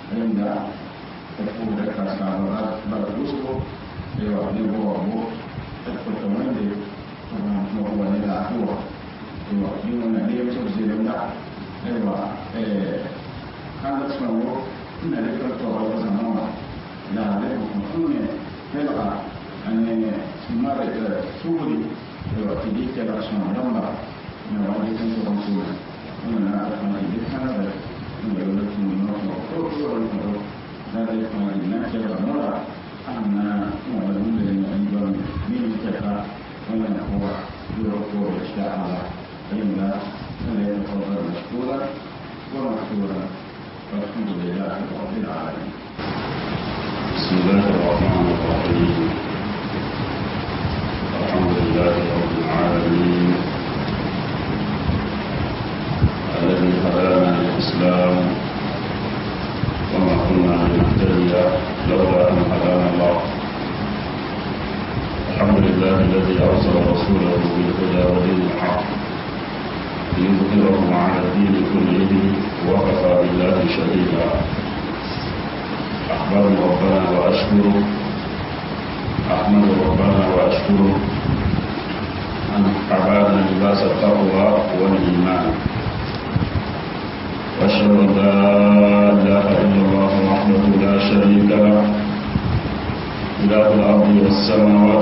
inda ta kuma da kasa ba da gusto yawa ne ba wa mu ta kuma wanda kuma wani da abuwa yawa yi wannan ne yau sai da da yawa eh kan da suna wo ina da kan to ba zan nan da da kuma ne yawa an ne mara da suri yawa ti di ke da suna nan ba ne wani kan to ban su ne na da kan di kana da ne yau da kuma no ko ko ko ko da da kuma di na ke da mura أن معلوم أيضا من الكفاء ومن هو يرفع الأشياء على فإن فليتفضل مشكورا ومشكورا والحمد لله رب العالمين. بسم الله الرحمن الرحيم الحمد لله رب العالمين الذي هدانا للإسلام وما كنا لنهتدي لولا أن هدانا الله الحمد لله الذي أرسل رسوله بالهدى ودين الحق ليظهره على الدين كله وكفى بالله شهيدا أحمد ربنا وأشكره أحمد ربنا وأشكره أن أعبادنا لباس التقوى والإيمان وأشهد أن لا إله إلا الله وحده لا شريك له إله الأرض والسماوات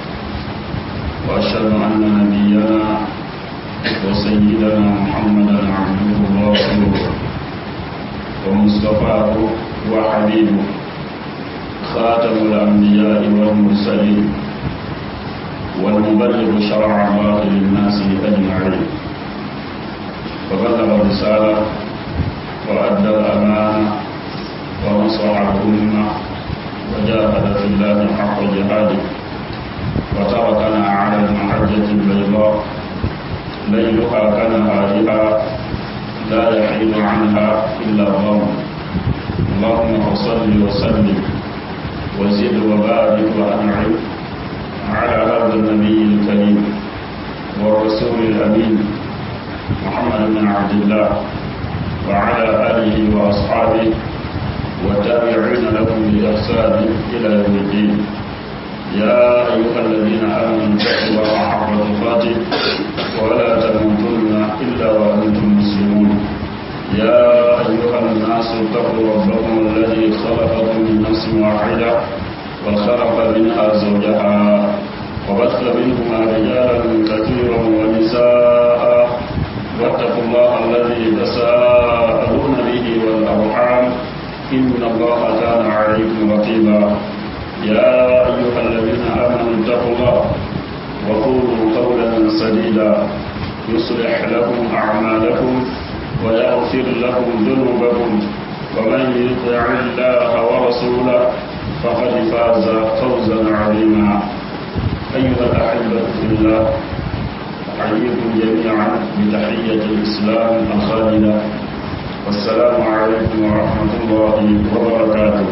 وأشهد أن نبينا وسيدنا محمدا عبده ورسوله ومصطفاه وحبيبه خاتم الأنبياء والمرسلين والمبلغ شرع الله للناس أجمعين فبلغ الرسالة وأدى الأمانة ونصر الأمة وجاهد في الله حق جهاده وتركنا على المحجة البيضاء ليلها كنهارها لا يحيد عنها إلا الظلم اللهم صل وسلم وزد وبارك وأنعم على هذا النبي الكريم والرسول الأمين محمد بن عبد الله وعلى آله وأصحابه والتابعين لهم بإحسان إلى يوم الدين يا أيها الذين آمنوا اتقوا الله حق تقاته ولا تموتن إلا وأنتم مسلمون يا أيها الناس اتقوا ربكم الذي خلقكم من نفس واحدة وخلق منها زوجها وبث منهما رجالا كثيرا ونساء واتقوا الله الذي تساءلون به والأرحام إن الله كان عليكم رقيبا يا أيها الذين آمنوا اتقوا الله وقولوا قولا سديدا يصلح لكم أعمالكم ويغفر لكم ذنوبكم ومن يطع الله ورسوله فقد فاز فوزا عظيما أيها الأحبة في الله أحييكم جميعا بتحية الإسلام الخالدة والسلام عليكم ورحمة الله وبركاته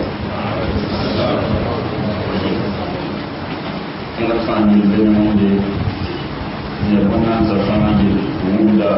ina fani bene monde ne wannan zafana je wunda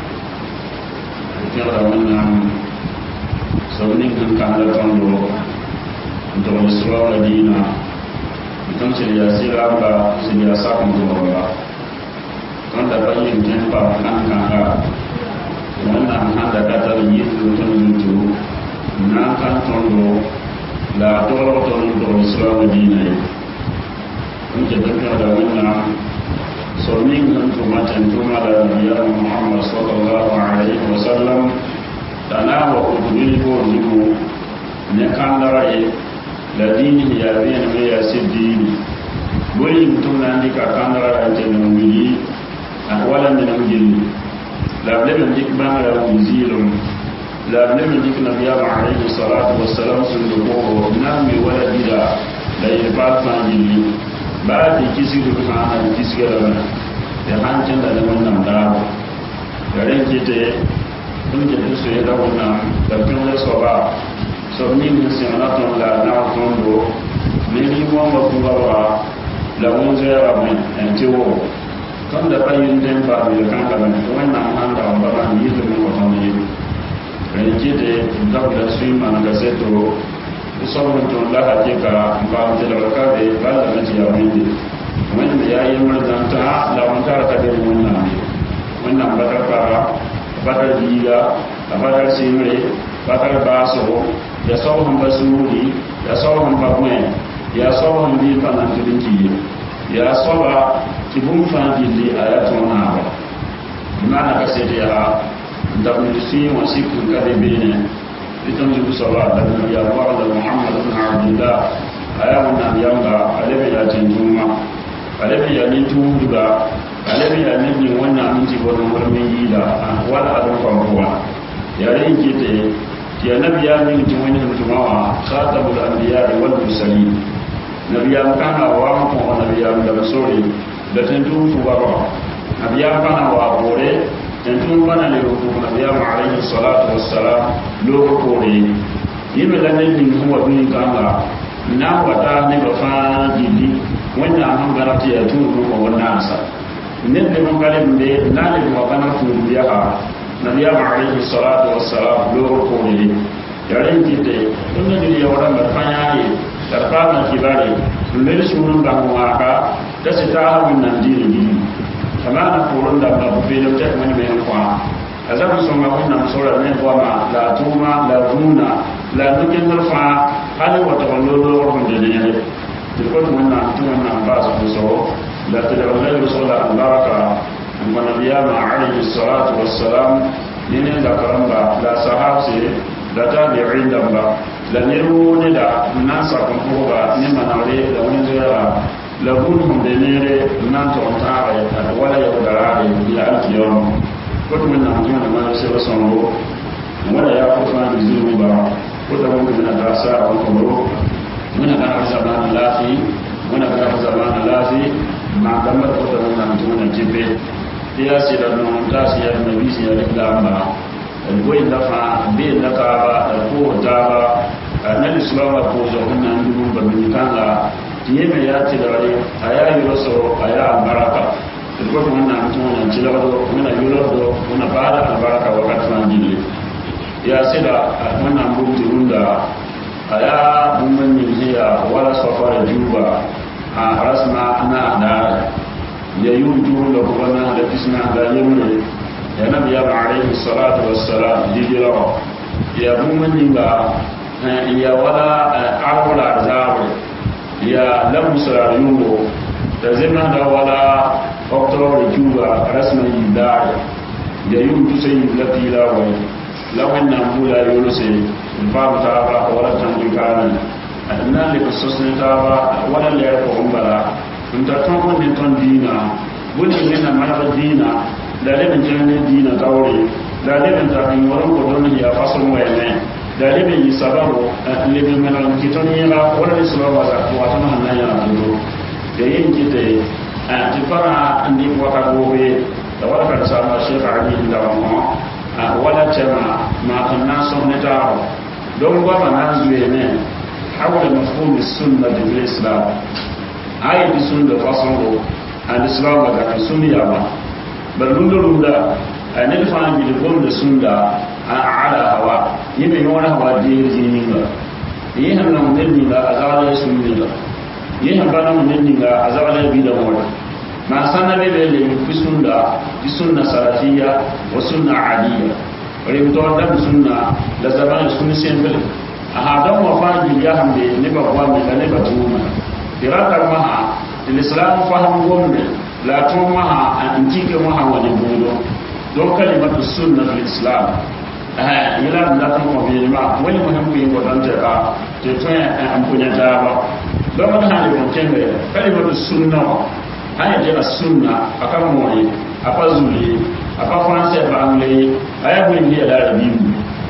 kira wannan saunin kan kan da tondo to isra dina kan ce ya sira ba su ya sa kun to ba kan da bayin tempa kan kan ga wannan an da ka tar yi to to na kan tondo la to to to isra dina nke tafiya da wannan somin nan tumatan tuma da biyar muhammad sallallahu alaihi wasallam da na wa kudurin ko jimu ne kan daraye da dini ya biyan mai ya si dini boli mutum na ndika kan daraye ta nan wili a walan da nan gilli lable min dik ban da wuzilum lable min dik nabiya alaihi salatu wassalam sun da ko na mai wala bida da ya ba ta gilli ba da kisi da kuma ana da kisi ga rana da hancin da zaman nan da garin ke ta kun ke su ya da wannan da kun da so ba so ni mun sai na ton la na ton do ne ni mo ma ku ba ba la mun zai ra mai an ce wo kan da bayin den ba mai kan da ban wannan an da ba ba ni da mun ko ton yi ren kite dabla suyi man ga seto sabon to la hakika ba ta da ka be ba da ji ya windi wanda ya yi marzanta la wanta ta da wannan ne wannan bakar fara bakar diga bakar simre bakar baso ya sauran basuri ya sauran bagwen ya sauran bi fanan tudinki ya soba kibun fan dilli ayatun na ba mana ka sai ya dabni si wa sikun ka de bene itam jibu sala da ya wa da muhammad ibn abdullah aya wannan yanga alabi ya tinjuma alabi ya ni tuga alabi ya ni wannan minti wannan wurin yi da wala adon kwamfuwa yare yin kete ya nabi ya min tun wani mutumawa khatabul anbiya wal mursalin nabi ya kana wa ko nabi ya da sori da tantu fu ba ba nabi ya kana wa bore tantu bana le ko nabi ya alayhi salatu wassalam lo ko re yibe la ne din huwa bin kanga na wata ne ba fa jili wannan an garati ya turu ko wannan asa ne ne mun kale ne na ne ba kana fu biya nabiyama alayhi salatu wassalam loro kone yaren kite tun da duniya wadan da fanya ye karfa na kibare lullu sunun da mu aka da su ta hawo nan dini dini kama na koron da ba be da ta wani mai kwa azabu sun ma wannan sura ne ko ma la tuma la runa la nukin zarfa hali wata wallo loro da ne da ko wannan tun wannan ba su so la tadawla rasula albaraka ونبينا عليه الصلاة والسلام من ذكرن لا صحابة لا تابعين دمبا لا نرون دا نانسا كنفوغا نما نولي لا ونزيرا لا بونهم دنيري نانتو انتاري ولا يودراري إلى ألف يوم كنت من نعمتون ما يسير صنبو ولا يقفنا بزيرو با كنت ممكن من أدرساء وكبرو من أدرس زمان اللافي من أدرس زمان اللافي ما دمت كنت من نعمتون الجبه ya sira non ta siya na bi siya da lamba alwai da fa bi da ka ba ko da ba na islawa ko zo kunna ndu ba min kanga tiye me ya ci da wale aya yi waso aya baraka ko ko wannan mutum wannan ci da wado wannan yi wado wannan ba da albaraka wa ka tsan dinle ya sira wannan buti runda aya mun min hiya wala safara juba a rasma na da ya yi wujuhu da kuma na da fisna da yamre ya nabi ya ba alaihi salatu wassalam jijirawa ya bumman ga ya wala arwala zawo ya lamusa yugo da zina da wala oktobar juba rasman yi dare ya yi wuju sai yi lafila wai lawan na bula yi wani sai babu ta ba wala tanjin kanan a nan da kusursun ta ba wala layar ko umbara nta tõn n ne tõnd dĩinã bõe wẽnna manegd dĩinã la leb n kẽng ne dĩinã taoore la leb n tar n wõrem ko tõnd yaa fasl wɛɛmẽ la leb n yɩ sababo n leb n meneg n kɩ tõnd yẽga wala ne soaba wasa wa tõnd sẽn na n yãna tʋʋro ya yen kɩte tɩ parã n dɩk wakat woobe la wala ka saama shekh ali n daba mõ wala tɛma maa tɩ n na n sõs ne taabo donc goamã na n zoeeme حول مفهوم السنة في الإسلام ayi di sun da fason go an islam ga kan sun ya ba bar lunda lunda an ne fa an bi gon da sun da a ala hawa yi mai wani hawa da yi jini ga yi han nan mun ni ga azala sun ni ga yi han ba nan mun ni ga azala bi da mu ma sanna be be le fi sun da fi sunna salafiyya wa sunna adiyya wani mutum da sunna da zaman sun sen bil a hadan wa fa ya hamde ne ba kwa mai ne ba tuma irakar maha islam fahim gombe la tun maha an kike maha wani budo don kalimatu sunna fil islam eh ila da tan ko bi ma wani muhimmi yin godan ta ka te to an kunya ta ba don mun hali mun kenge kalimatu sunna haya je sunna akan moyi apa zuli apa français ba anglais aya bu ndi da rabiu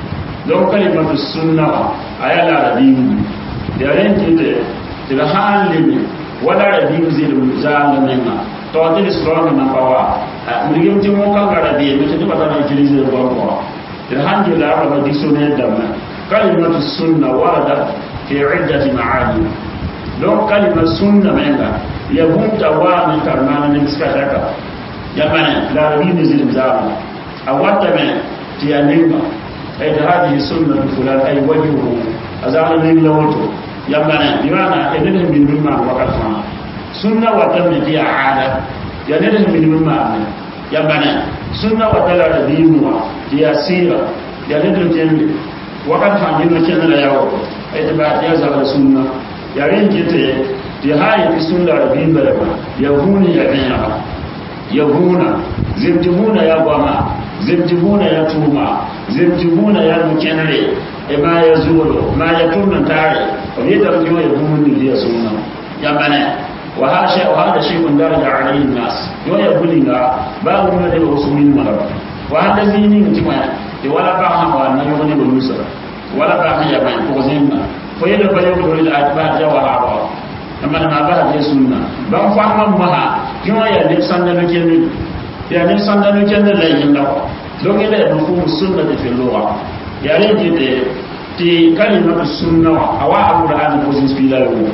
don kalimatu sunna aya la rabiu da ran kite tɩg sãn leme wala ra bɩ zelm zaanga menga tɩ wa tɩ d sɩrɔngã na pa wa wilgem tɩ wõ-kãngã ra beeme tɩ tɩ pa tara utiliser bõmb wa tɩ d sãn gela a raba dictionnaire dãmbã kalimatu sunna warada fi iddati maani donc kalima sunna menga ya bũmb wa me tar maana nemska daka ya bãne la ra bɩ ne zelm zaanga a watame tɩ ya nenga ay da hadihi sunnatu fulan ay wajhuhu azama min lawato yambana bimana ene min min ma wakat fa sunna wa tammi fi aada ya ne min min ma yambana sunna wa tala da bimuwa ya sira ya ne dun tembe wakat fa min ma kenan la yawo ay da ba ya zaba sunna ya rin kite ya hayi fi sunna da bin bala ya huni ya binya ya huna zimtibuna ya gwama zimtibuna ya tuma zimtibuna ya mukenre e ma ya zuwa ma ya tunna tare wani da kuma ya kuma ni ya sunna ya bana wa hasha wa hada shay'un daraja alayhi nas yo ya bulinga ba mun da wasu min maraba wa hada zini mutima e wala ba ha wa na yo ne bulusa wala ba ha ya ba ko zinna fo yada ba yo ko ila atba ja wa ha ba amma ma ba da sunna ban fa man maha yo ya ne sanda no kenin ya ne sanda no kenin la yin da don ila ya mafhumu sunna da fil lugha ya ne de ti kalimatu sunna wa awa alquran ko zinspila yo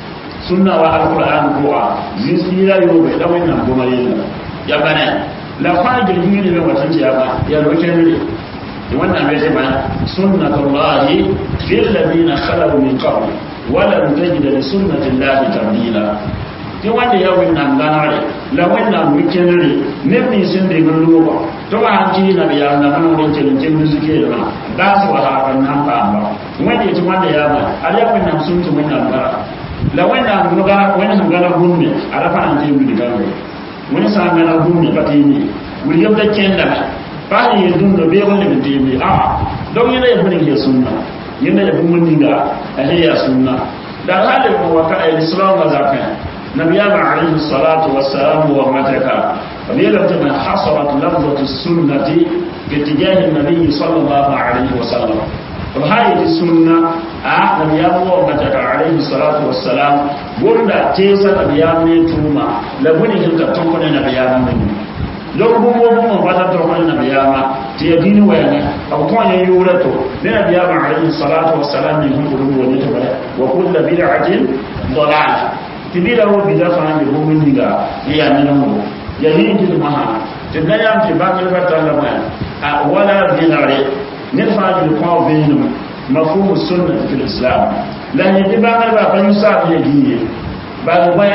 sunna wa alquran ko a zinspila yo be da wannan goma yin ya bana la fa da yin ne wata ce ya ba ya roke ne da wannan bai ce ba sunnatullahi fil ladina khalu min qabl wa lam tajid li sunnatillahi tabdila ti wanda ya wannan ganare la wannan wikenere ne ni sun da gun luwa to ba an ji na biya na mun wurin cin cin zuke da ba su wa hakan nan ba ba wanda ya ci wanda ya ba a da wannan sun ci wannan ba la wannan mun ga wannan gana gunne a rafa an ji mu diga wani sa gana gunne ba tini wuri yabda kenda ba ni dun da be wanda bin tini a don yana ya funi ya sunna yana ya mun dinga a ya sunna da halin ko waka al-islam wa zakat نبينا عليه الصلاة والسلام ومتك فبيلم من حصرت لفظة السنة باتجاه النبي صلى الله عليه وسلم وهذه السنة آه نبينا ومتك عليه الصلاة والسلام قلنا تيسا نبينا توما لبني هلك تنقل نبينا منه lɔg bũmb wa bũmb bata tɔg n nabiyaamã tɩ ya dĩni wɛɛngẽ b kõ ya yʋʋra to ne nabiyaamã alayhi salatu wasalam ning sẽn pʋdg wa ne tɩ wa kulla bid'atin dalala tɩ bɩda wo bida fãa be bũmb ninga n yaa nenengo ya yɩn tɩ masã tɩ da yam tɩ bãnglbã talla wã a wala vẽnegre ned fãa tɩ kõ vẽenem mafhumu sunna fi lislam la yẽ tɩ bãnglbã pa yũ-saab ya gĩye bal wɛ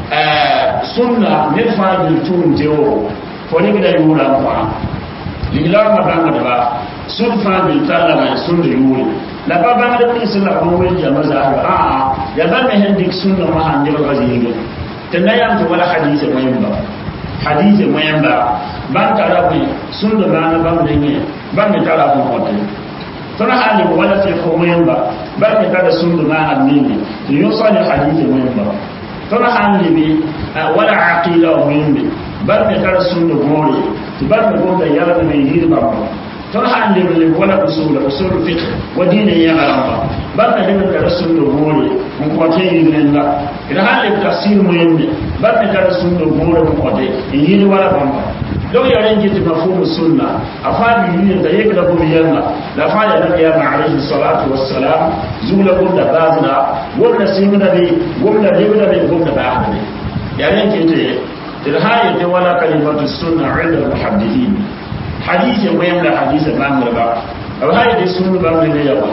sunna ned fãa gil tʋʋm tɩ wo fo ne bɩda yʋʋra n kõ liglaamã bãngdba sũd fãa bil talla wã sũnd yʋʋre la pa bãngd b sẽn la kõ wel jama zaasba aa ya bãmb me sẽn dɩk sũnnã wã sãn lebga zĩige tɩ na yam tɩ wala hadiise wẽmba hadiise wẽmba bãmb tara bõe sũnd maana bãmb rẽngẽ bãmb me tara bõe kõte tõnd sã n leb wala fɩkg wẽmba bãmb me tara sũnd maana menge tɩ yõsã ne hadiise wẽmba tõnd sã n lebe wala aqɩɩda wẽmbe bãmb me tara sũnd gõore tɩ bãmb me gomda yalg me yɩɩd bãmba tõnd sã n leb leb wala usula usul fiq wa dĩinã yãga rãmba bãmb me leb n tara sũnd gõore n kõt n yɩɩd rẽnga d sã n leb tafsir wẽmbe bãmb me tara sũnd gõore n kõte n yɩɩd wala bãmba donc ya ren jiti mafhumu sunna afa bi ni da yake da bu yanna la fa ya nabi ya alayhi salatu wassalam zula gum da bazna wanda sin da bi wanda da bi da bi gum da ba ne ya ren jiti da hayi da wala kalimatu sunna inda muhaddithin hadisi wa yamla hadisi ban ba aw hayi da sunna ban ne ya ba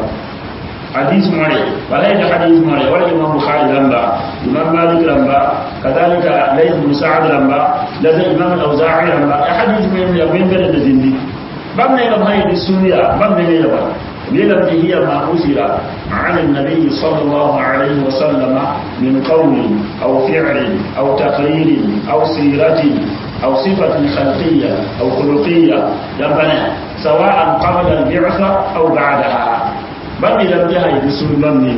حديث مري ولا يجي حديث مري ولا الإمام بخاري لمبا إمام مالك لمبا كذلك ليث بن سعد لمبا لذا إمام الأوزاعي لمبا حديث من يومين بلد الزندي بمن يلم هاي السنية بمن يلم للم هي ما أثر عن النبي صلى الله عليه وسلم من قول أو فعل أو تقرير أو سيرة أو صفة خلقية أو خلقية يبنى سواء قبل البعثة أو بعدها ban mi lam jaha yi sun ban ne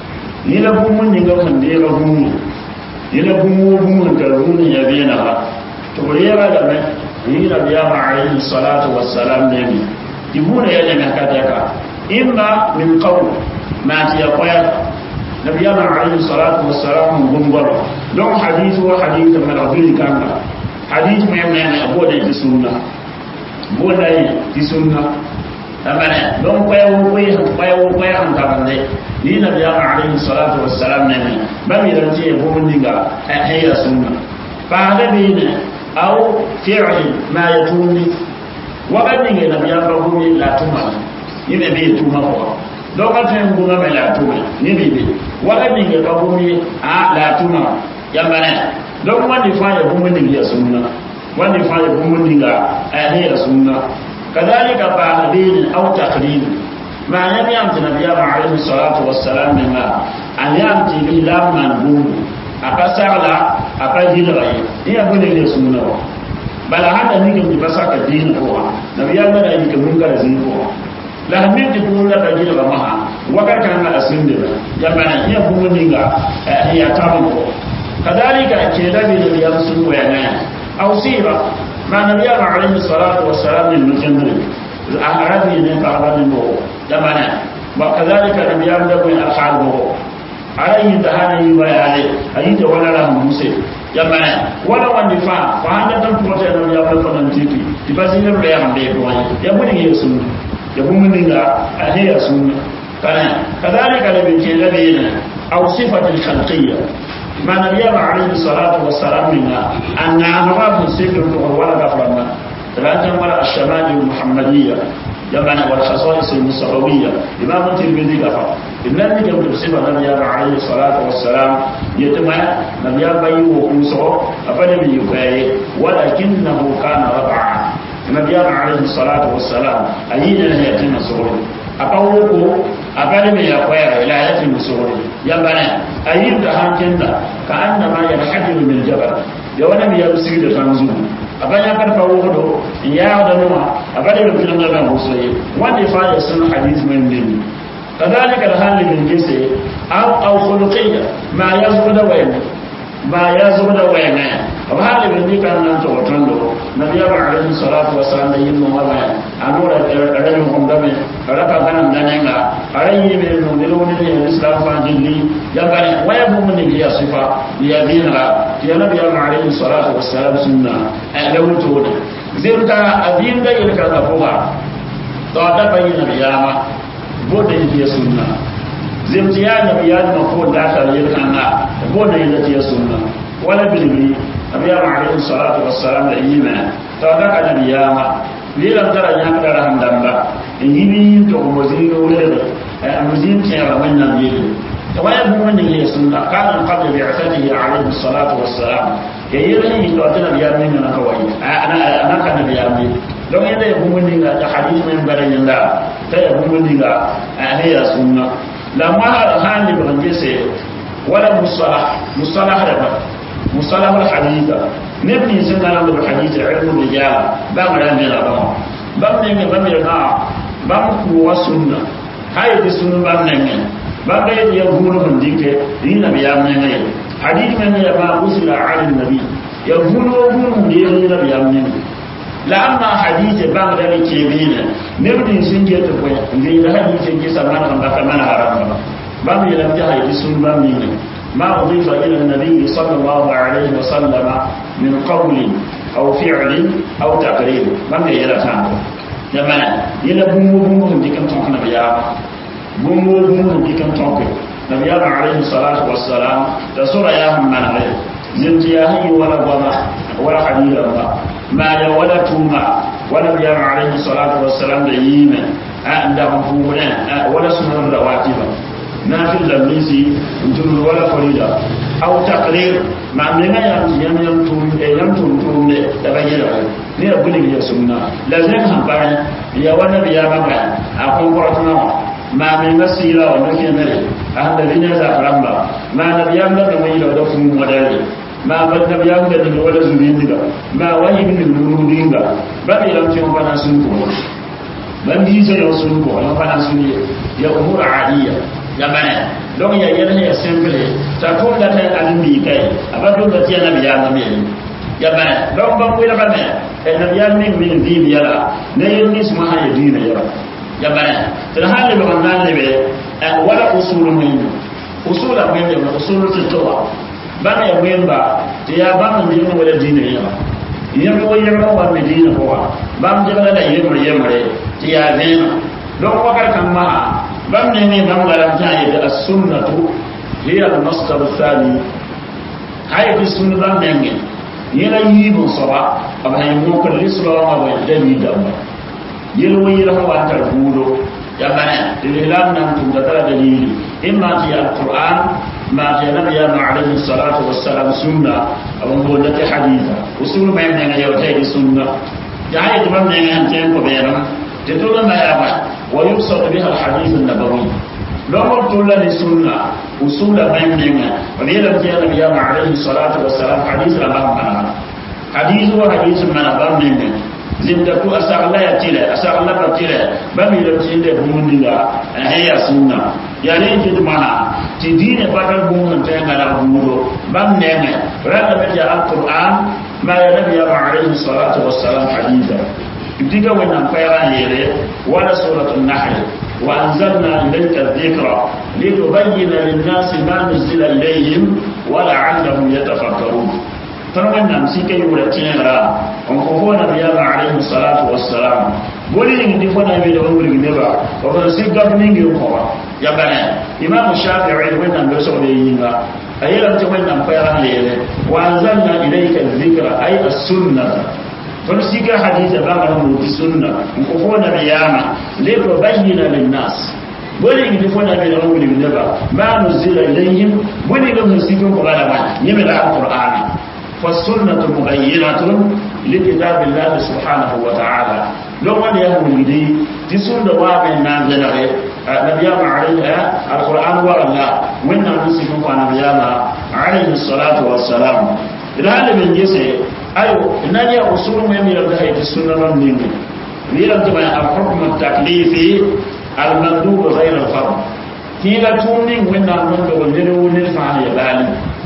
ni la bu mun ni ga kan de ga bu ni la bu mu bu mun ka bu ni ya bena ba to ko yara da mai ni la biya ma alayhi salatu wassalam ne mi di bu ne ya ne ka ta ka imma min qawl ma ti ya qaya nabiya ma alayhi salatu wassalam mun bar don hadithu wa hadith min rabbil kanga hadith mai mai ne abu da ji sunna bo da yi sunna amana don kwayo kwayo kwayo kwayo an tabande ni na biya ma alayhi salatu wassalam ne ne ba mi dan ce ko mun dinga hayya sunna fa da bi ne aw fi'l ma yatuni wa ban dinga na biya ba ko la tuma yẽ me bee tʋʋmã pʋgã donc a tõe n gũngã me la a tʋme ne be be wala ninga ka gũmye a la a tʋma yamba ne donc wãnde fãa ya bũmb ning ya sũnna wãnde fãa ya bũmb ninga ne ya sũnna kadalika paana beene aw takrir ma yãmb yãmb tɩ nabiyaama alayhi salatu wasalam menga a yãmb tɩ b la n maan bũmbu a pa sagla a pa gilga ye ne ya bõe ya sũnna wa bala hãnda ning tɩ pa saka diin pʋgã nabiyaamã ra yika munkara zĩig pʋgã la sẽn min tɩ bũmb la pa gilga masã wakat kãngã a sĩndera yamba na yã bũmb ninga n ya tabn pʋgã kadalika keeda be nabiyam sũn wɛɛngã aw sɩɩba ma nabiyaamã alayhi salatu wasalam nin nukẽndre arabi ne pagba ne mɔgɔ jamana wa kadhalika nabiyam da bõe alhaal mɔgɔ ala yĩnda hana yĩmba yaale a yĩnda wala la muse jamana wala wãnde fãa fa sãn dat n pʋgã tɩ nabiyam la fãna n tɩki tɩ pa zĩnd b lɛɛg n bee pʋgã ye ya bõe ning ya sũnna ya bũmb ninga a ne ya sũnna kana kadhalika la be keeda beene aw sifat alkhalqiya ما نبي عليه الصلاة والسلام منا أن نعرف سر ولا غفرنا تبعتم ولا الشمال المحمدية جمعنا والخصائص المصطفوية إمام الترمذي غفر إن لم يكن بصفة نبي عليه الصلاة والسلام يتم نبي بي وقوسه أفنبي يباي ولكنه كان ربعا نبي عليه الصلاة والسلام أين يتم صغره أقوله أبدا من يقوير إلى يتم صغره يبنى أيد هانكندا كأنما ينحدر من جبل يوانا بيرسي لتنزل abanya karfa wudo ya da numa abada da filan da musayi wanda fa ya sun hadith min din kadalika da halin min gese aw aw khuluqiyya ma yazbu da wayan ma yazbu da wayan aw halin min kan nan to tondo nabiya ba alaihi salatu wassalam da yin mu wala anura da rabin hum da me raka ganan nan nga arayi be no ne lo ne islam fa jinni ya bane waya bu mun ne ya sifa ya dinra ya nabiya ba alaihi salatu wassalam sunna a da wuto da zirka abin da yake ka fuga to da bayyana biyama boda yake sunna zimti ya nabi ya ma ko da ta yi kana boda yake sunna wala bilbi nabiya ba alaihi salatu wassalam da yima to da ka nabiyama lilam tara nya ka da handamba yini to mo zino wala da amuzin tiya wannan yele ويبدو من هي سنة كان قبل بعثته عليه الصلاة والسلام ييرني لو أتنا بيامين أنا كوي أنا أنا كان بيامين لو يدا يبدو من هي حديث من بين الله تيبدو من هي هي سنة لما هذا هاني بغنجسي ولا مصطلح مصطلح ربا مصطلح الحديث نبني سنة بالحديث علم الرجال بام لا من أبام بام نمي بام يرنا بام قوة سنة هاي دي سنة بام نمي baba yadda ya gura mun dike ni nabi ya mun ne hadith man ya ba usila ala nabi ya gura mun ne ni nabi ya mun la amma hadith ba da ne ke bi ne ne bin sun je ta koyi ne da hadith ke sama kan ba mana haram ba ba mu yalan ta hadith sun ba mu ne ما أضيف إلى النبي صلى الله عليه وسلم من قول أو فعل أو تقرير ما من يلا تانو جماعة يلا بومو بومو دي كم تكون بيا bũmb bũmb dɩk n tõke nabiyaam alayhi salatu wasalam t'a sora yaa sẽn manege zem tɩ yaa sẽn yɩ wala goama wala hadis rãmba maa ya wala tʋʋma wa nabiyaam alayhi salatu wasalam da yiime n dag n pʋʋsdẽ wala sũnr rawatiba nafil la minsi n tʋmd wala farida aw takrir maa menga yam tɩ yãmb yãmb tʋʋm yãmb tʋʋm tʋʋmde la ba yẽlga ne ya bʋlig ya sũmna la zẽk sẽn pa ya wa nabiyaamã bã a kõn-kõrtmã wã ma min masira wa nuke mere ahda binya za faramba ma nabiyam da mai da da fun wadare ma bad nabiyam da da wala zubin diga ma wani bin nuru dinga ba mi lam tin bana sun ko ban bi sai yau sun ko ya bana sun ya umur adiya ya bana don ya yana ya simple ta ko da ta an bi kai abado da tiya nabiyam da mai ya bana don ban ko da bana nabiyam min min bi biyala ne yin nisma ha ya dina ya ya bana tɩ sãn lebg n na n lebe wala usul wẽnd usula wẽnd yemna usul tɩ tɩwa bãmb ya wẽmba tɩ yaa bãmb n dɩgm wala dĩinã yẽma yẽmd wa yemra wa me dĩinã pʋga bãmb dɩgla la yemr yembre tɩ yaa vẽema donc wakat kãng masã bãmb ne ne bãmb la rãmb tɩ a yetɩ assunnatu hiya almasdar thani ha yetɩ sũnd bãmb nengẽ yẽla yiib n soaba b sẽn mokr lislɔɔngã wa dalil dãmba yel wa yel fa wa tar buudo ya bana lilam nan tum da tara dalili imma ti alquran ma ti nabi ya ma alayhi salatu wassalam sunna aw mo da ti haditha usul ma yana ya wata di sunna ya hay to man ne an ten ko beram te to ma ya ba wa yusad biha alhadith an-nabawi لو تقول لي سنة أصول بيننا وليلا في النبي عليه الصلاة والسلام حديث الأمام منها حديث وحديث من أمام منا زمدتو أسأل الله يتيلا أسأل الله بتيلا بمي لو تيلا بموني لا هي سنة يعني جد منا تدين بدل بمون تيلا بمودو بم نعمة رأى بجاء القرآن ما ينبي عليه الصلاة والسلام حديثا يبتدى وين أمفيران يلي ولا سورة النحل وأنزلنا إليك الذكر لتبين للناس ما نزل إليهم ولعلهم يتفكرون فنوين نمسيك يولتين را ونقفون نبينا عليه الصلاة والسلام بولي يمدي فنا يمدي أمور النبا وفنسيك قبلين يقوى يا بني إمام الشافعي وين نمسيك يولتين أيضا وين نمفيران ليلة وأنزلنا إليك الذكر أي السنة don siga hadisa ba ga mu sunna ko fo na biyama le ko bayyana lin nas boli ni fo na be na wuli ne ba ma nuzila ilayhim boli ga musikin ko bala ba ni me da alquran fa sunnatu mubayyinatun li kitabillah subhanahu wa ta'ala lo wanda ya wuli dai ti sunna wa ben nan da ne nabiyama alayhi alquran wa Allah wannan musikin ko nabiyama alayhi salatu wassalam idan da bin yese ayo nani ya usul mai mi rabda hayati sunnanan ninni mi rabda mai al-hukm at-taklifi al-mandub ghayr al-fard kila tunni wenna mun da wonde ne wonde fa ya bali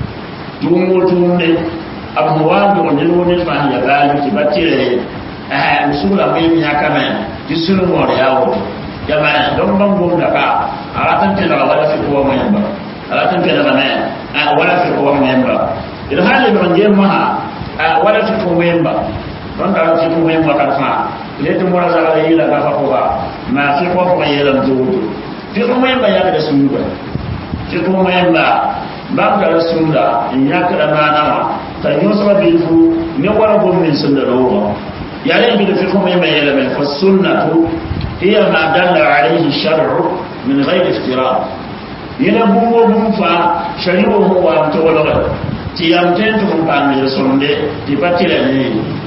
tumo tunne abuwa da wonde ne wonde fa ya bali ki batire eh usul mai mi hakama ki sunu mo da yawo jama'a don ban gom da ka aratan te da wala fi ko mai ba aratan te da bana wala fi ko mai ba idan halin ban je maha wala ti ko memba don da ti ko memba ka fa le to mora za la yila ka fa ko ba ma fi ko ko yela do ti ko memba ya da sun ba ti ko memba ba ka da sun da in ya ka da na ma ta yo so bi fu ne wala ko min sun da rawa ya ne bi da fi ko memba yela mai fa sunnatu hiya ma dalla alayhi shar'u min ghayri iftira yana bungo bun fa shari'u huwa to wala ti yam ten tum pan mi sonde ti patila ne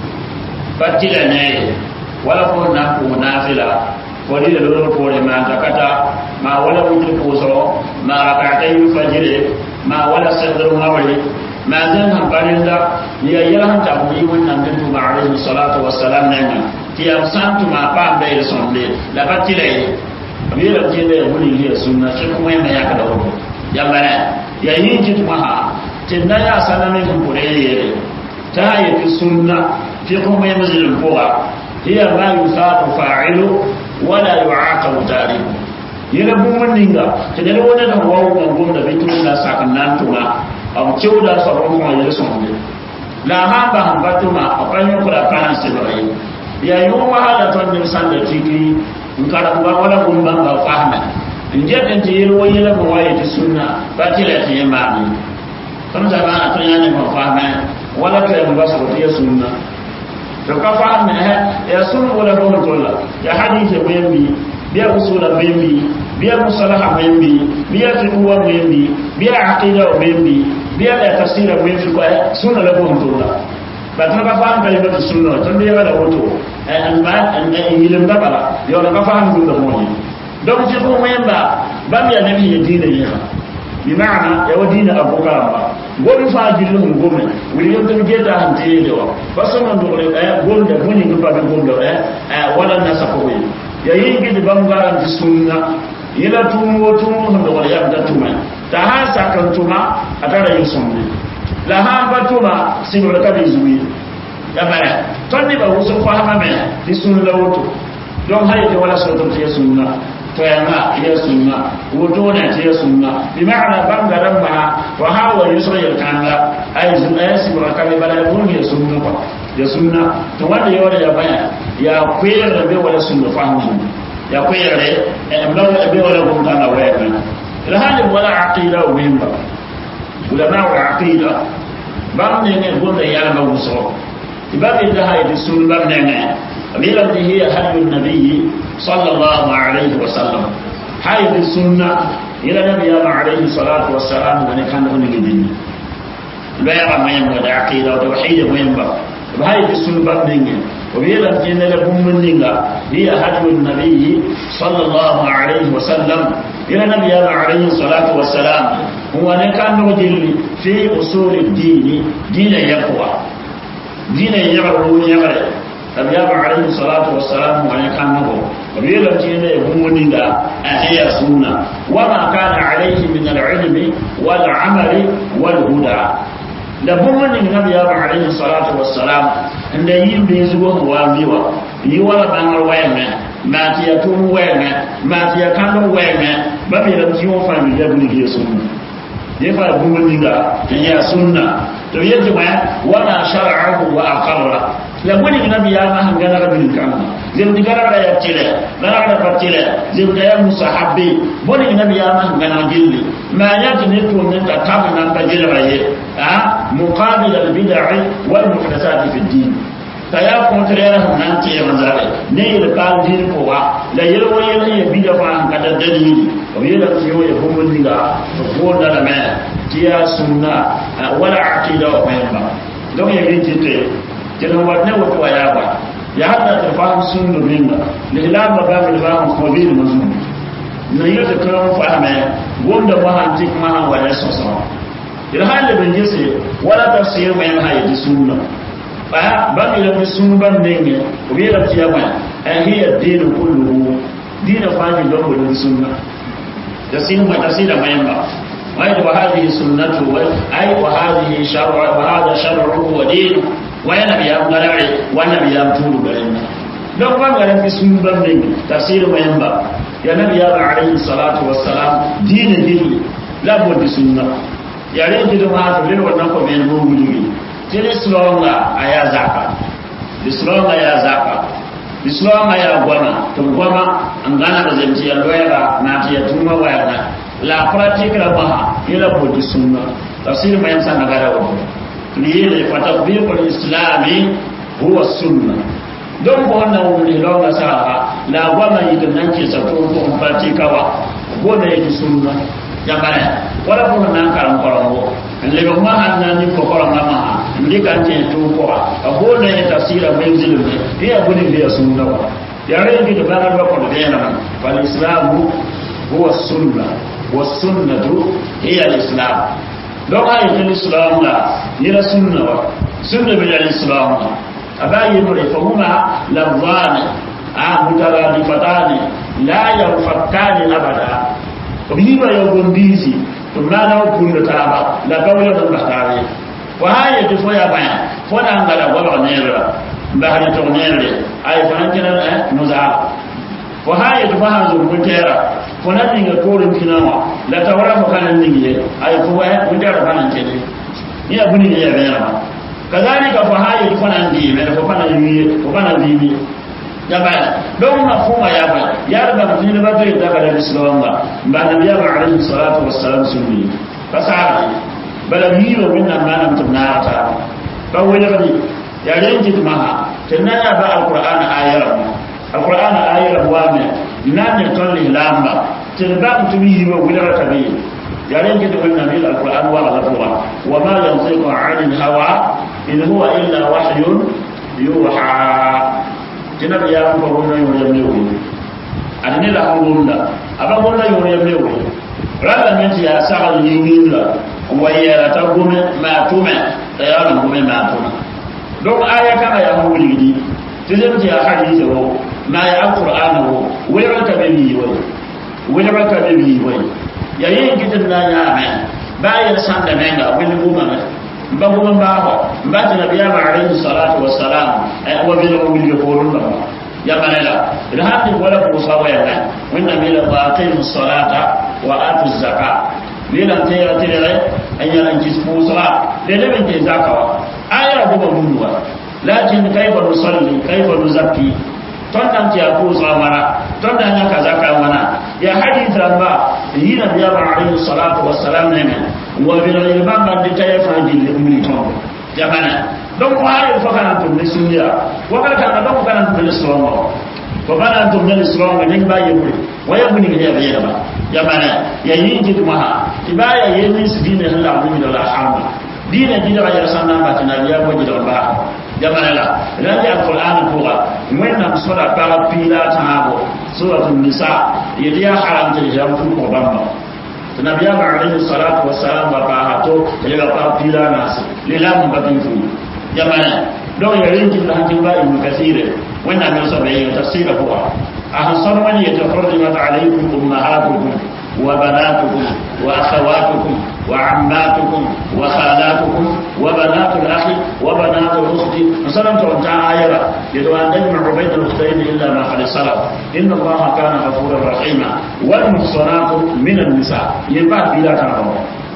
patila ne wala ko na ko na fila ko di do ko le ma takata ma wala wutu ko so ma rakata yu fajire ma wala sadru mawali ma zan han parinda ya yala han ta ko yi wannan den tu ma alayhi salatu wassalam ne ti yam santu ma pa be sonde la patila ne bi la ti ne wuni ne sunna shi kuma yana ya kada ko ya bara ya yi ji kuma ha tinna ya sana min kure yere ta yi fi sunna fi kuma yin mazilin kowa hiya ma yusafu fa'ilu wala yu'aqabu tariku yana bumman ninga ta da wani da wawo kan gom da bitu da sakan nan tuma am cewa da sabon kuma yare son ne la ha ba han batuma akwai yin kula kana sibai ya yi wa hala ton din san da tiki in kara ba wala gumban ba fahma in je dan je ruwa yela ba waye ta sunna ba tila ta yamma ne kan da ba ta yana ba fahma wala ta yi ba su ta sunna to ka fahma ya sunna wala ba tolla ya hadisi bayani biya usula bayani biya musalaha bayani biya fiqwa bayani biya aqida bayani biya da tafsira bayani ko sunna la ba tolla ba ta ka fahma kalimatu sunna tan da da wato an ba an yilim da bala yo na ka fahma dun da moyi donc ci ko moyen ba bam ya nabi ya dina yi bi ma'ana ya wadina abukara ba gomi fa jillu mun gomi wuri yau tun geta han te da wa ba so man do le ay gol da muni ko ba gol da eh wala na sa ko ya yi gidi bam garan ti sunna ila tumo tumo da wala ya da tuma ta ha sakan tuma atara yin sunna la ha ba tuma sinu da kabi zuwi ya bara ton ne ba wusu fa ha me ti sunna wato don haye wala so to ti sunna فيما هي سنة وجونا هي سنة بمعنى بانغا رمها وهاو يسرى يلكان أي سنة يسمى كان بلا يقول هي سنة هي سنة توانا يورا يبايا يا كوير ربي ولا سنة فهم يا كوير ربي ربي ولا قمتانا ويكنا لهذا ولا عقيدة ومهمة علماء العقيدة بعض من يقول يا ما وصل تبقى لها يدسون بابننا قبيلة هي هدي النبي صلى الله عليه وسلم هاي السنة إلى النبي عليه الصلاة والسلام من كان هناك دين لا يرى ما ينبغي عقيدة وتوحيد ما ينبغي هاي السنة بابننا وبيلا تين لهم من هي هدي النبي صلى الله عليه وسلم إلى النبي عليه الصلاة والسلام هو كان نجل في أصول الدين دين يقوى دين يقوى يقوى النبي عليه الصلاة والسلام هو كان نجل وبيلا تين لهم من هي سنة وما كان عليه من العلم والعمل والهدى da bũmb ning nabiyaam alayhi salatu wassalam n da yɩl bee zugo n wa miwa yi wala bãngr wɛɛngẽ maa tɩ ya tʋʋm wɛɛngẽ maa tɩ ya kãnd wɛɛngẽ ba meelame tɩ yõ fãa mi la bulig ya sũnna dẽ fãa bũmb ninga n yaa sũnna tɩ b yetɩ wẽ wama shar'ahu wa aqarra la bõnig nabiyaamã sẽn gãneg bil kãngã zemd gãnegda ya tɩlɛ gãnegda pa tɩlɛ zemda ya musahabe bõnig nabiyaamã sẽn gãneg gilli maa yã tɩ ne tʋʋm ne t'a tab nan pa gelga ye مقابل البدع والمحدثات في الدين فيا كونترير هم نانتي مزاري نيل قال دين كوا لا يلو يلا يبيد فان كذا دليل ويلا تيو يفهم لنا تقول لنا ما تيا سنة ولا عقيدة وما دون يبين تيتي جنا ودنا وتوا يا با يا حتى تفهم سنة منا لهلال مقام الإمام خبير مزمون نيل تكلم فهمه وند ما هنتك ما هو ولا سوسو ilhali bin jese wala tafsir mai ma hayi sunna ba ban ila bi sun ban nenge ko bi la tiya ma an hiya dinu kulluhu dinu fani don ko sunna da sin ma tasira mai ba wai wa hadhihi sunnatu wa ai wa hadhihi shar'u wa hadha shar'u wa dinu wa yana bi am galare wa nabi am tulu garin don ban garin bi sun ban nenge tafsir mai ba ya nabi ya alaihi salatu wassalam dinu dinu la buddi sunna yare gidan ma to lele wannan ko men mo wuli tele slonga aya zaka slonga ya zaka slonga ya gwana to gwana angana da zanci ya loyara na ta ya tuma wayana la pratique la baha ila ko di sunna tafsir mayan san nagara wa liyele fa tatbiq al-islami huwa sunna don ko wannan wuri longa saha la gwana yidan nan ke sa to ko pratique wa gona yake sunna jambare wala ko nan karam korongo le ko ma anna ni ko koronga ma ndi kan te to ko a ko ne tafsira mai zilu ne ya gudi be sunna wa ya re ndi ba na ko de na fal islamu huwa sunna wa sunnatu hiya al islam don ayi fil islam la ni la sunna wa sunna bil islam abayi no fa huma lafzani a mutaradifatani la yanfakkani abada biba ya gondisi to na na kunda taba la kawla da bakare wa haya to foya baya fona ngala wala nera bahari to nere ay fanan kina eh nuza wa haya to fa hanzo mutera fona ninga torin kinawa la tawara ko kanan ninge ay ko wa mutera fanan kene ni abuni ne ya bera kadhalika fa haya to fana ndi me ko fana yi ko fana bibi jabala don mafhuma ya ba ya ba mutum ba zai daga da islam ba ba da biya ba alaihi salatu wassalam sunni fasara bala yi wa wannan malam tunna ta ba wani bane ya yanki ma tunna ya ba alquran ayar alquran ayar wa me nan ne ton lamba tin ba mutum yi wa wani rakabi ya yanki da wannan ne alquran wa rasulullah wa ma yanziqu anil hawa in huwa illa wahyun yuha jina bi yaran ko wona yo yam lewo adini la ko wona aba wona yo yam lewo rala men ya sa ni wila wa yara ta gome ma tume ta ya na gome ma tume donc aya kana ya ho wuli di tizem ti ya hadisi wo ma ya alquran wo wala ka be mi wo wala ka be mi wo ya yin kitin na ya me ba ya san da menga wani goma ba kuma ba ba ba ta nabiya ma alaihi salatu wassalam ay wa bi lakum bil yaqulun ba ya manala idan hadi wala ko sawa ya nan wanda bi la baqimu salata wa atu zakat ni lan te ya tire rai an ya an kisfu sala de de ben te zakawa aya ko ba munwa lakin kayfa nusalli kayfa nuzakki ton nan ti ko mara ton nan ya kaza ka mana ya hadith ba yi nabiya ma alaihi salatu wassalam ne wa bi ilman ban de tay fa ji le umri ton jamana donc wa fo kana tum ni sunniya wa kana kana donc kana tum ni songo ko bana tum ni songo ni ba yeburi wa yebuni ni ya yeba ya bana ya yin ji kuma ha ibaya yin ni sidine Allah mu da la hamma dina jida ga yar sanna ba tana ya mo jida ba jamana la ran ya alquran ko ga mun na sura para pila tabo suratul nisa yadiya haram ta jam fu ko bamba nabiya ba alayhi salatu wassalam ba ba hato ya ga pa pila nas lilam ba tin fu jamana don ya rinki da hakin ba ibn kasire wannan ne sabai ya tafsira ko a hasan wani ya tafarrimat alaykum ummahatukum وبناتكم وأخواتكم وعماتكم وخالاتكم وبنات الأخ وبنات الأخت مثلا تونتا آية يدعو أن نجمع بين الأختين إلا ما قد سلف إن الله كان غفورا رحيما والمحصنات من النساء يبقى بلا تعبوا